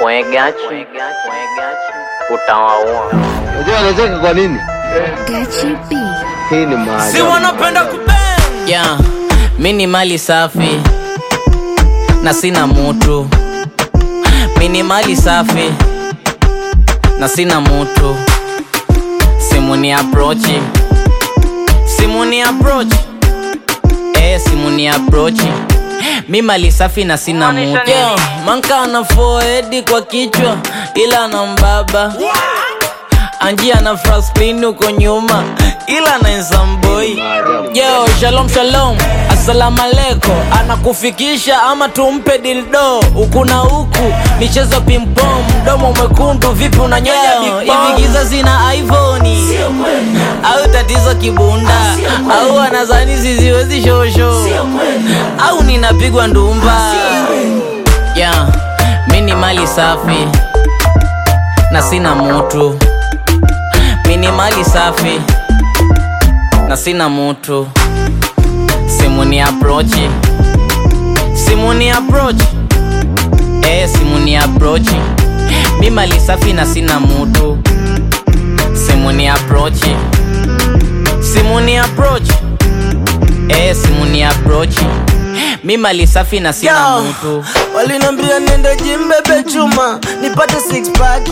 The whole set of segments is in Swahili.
Mwegachi utawaua. Unajua anacheka kwa nini? Gachi B. Hii ni maajabu. si wanapenda kubang Yeah, mi ni mali safi na sina mutu. Mi ni mali safi na sina mutu. Simu ni approach, simu ni approach, eh, simu ni approach. Mi mali safi na sina mutu. Yeah, manka ana forehead kwa kichwa ila ana mbaba Anjia na Franklin uko nyuma ila na nsamboi Yo, shalom shalom, assalamu alaikum Anakufikisha ama tumpe dildo Huku na huku, michezo pimpom Mdomo mwekundu, vipi unanyonya big bomb? Hivi giza zina iPhone Au tatizo kibunda Au anazani siziwezi shosho Au ninapigwa ndumba Yeah, mi ni mali safi na sina mutu mi ni mali safi na sina mutu simu ni approach simu ni approach eh simu ni approach mi mali safi na sina mutu simu ni approach simu ni approach eh simu ni approach mi mali safi na sina Yo, mutu walinambia nende jimbebe chuma nipate six pack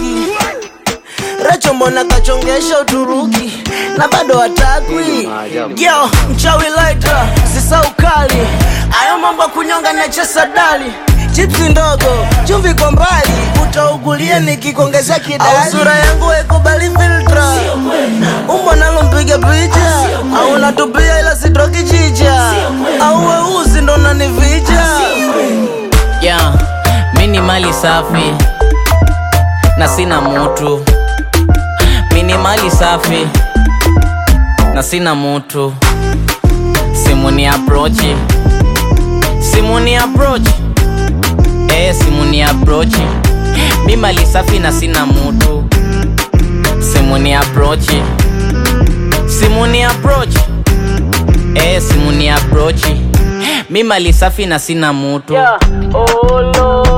Recho mbona kachongesha Uturuki na bado hatakwi Yo, mchawi lighter, sisa ukali Ayo mambo ya kunyonga na chesa dali Chipsi ndogo, chumvi kwa mbali Utaugulia nikikuongezea kidali Au sura yangu haikubali filtra Umbo nalo mpiga picha Au natupia ila sitroki chicha Au weusi ndo nanivija yeah, mi ni mali safi na sina mutu mi ni mali safi na sina mutu simu ni approach simu ni approach eh, simu ni approach mi mali safi na sina mutu simu ni approach simu ni approach eh, simu ni approach mi mali safi na sina mutu Yeah. Oh, Lord.